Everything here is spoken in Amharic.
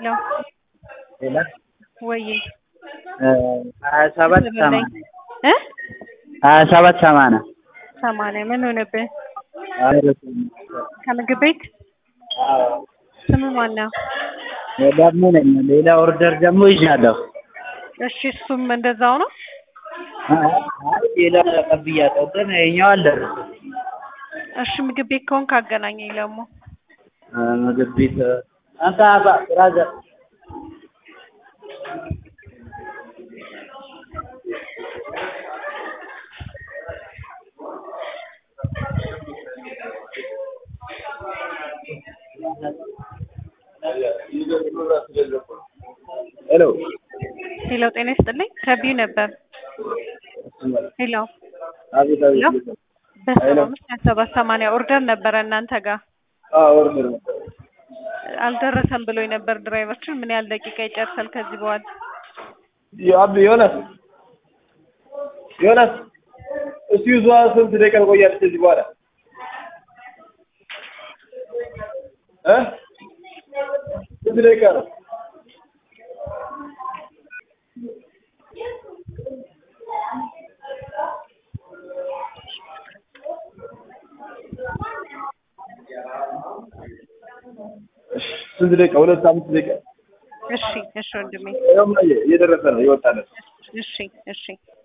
ሄሎ ሌላ ወዬ ሀያ ሰባት ሰማንያ እ ሀያ ሰባት ሰማንያ ሰማንያ ምን ሆነብህ? አይረሳም። ከምግብ ቤት ስም ማን ነው? ደግሞ ነኝ ሌላ ኦርደር ደግሞ ይዣለሁ። እሺ እሱም እንደዛው ነው። አይ ሌላ ተቀብያለሁ ግን ይኸኛው አልደረሰም። እሺ ምግብ ቤት ከሆንክ አገናኘኝ ደግሞ ምግብ ቤት አንተ አባ ብራዘር ሄሎ ሄሎ ጤና ይስጥልኝ ከቢዩ ነበር ሄሎ አቤት ሄሎ አቤት በሰባ አምስት ሀያ ሰባት ሰማንያ ኦርደር ነበረ እናንተ ጋር አዎ ኦርደር ነበር አልደረሰም ብሎኝ ነበር ድራይቨራችን ምን ያህል ደቂቃ ይጨርሳል ከዚህ በኋላ አብ ዮናስ ዮናስ እስቲ ይዟ ስንት ደቂቃ ትቆያለች ከዚህ በኋላ እ ስንት ደቂቃ ነው? እሺ፣ ስንት ደቂቃ? ሁለት አምስት ደቂቃ። እሺ እሺ ወንድሜ ይኸውም እየደረሰ ነው፣ እየወጣ ነው። እሺ እሺ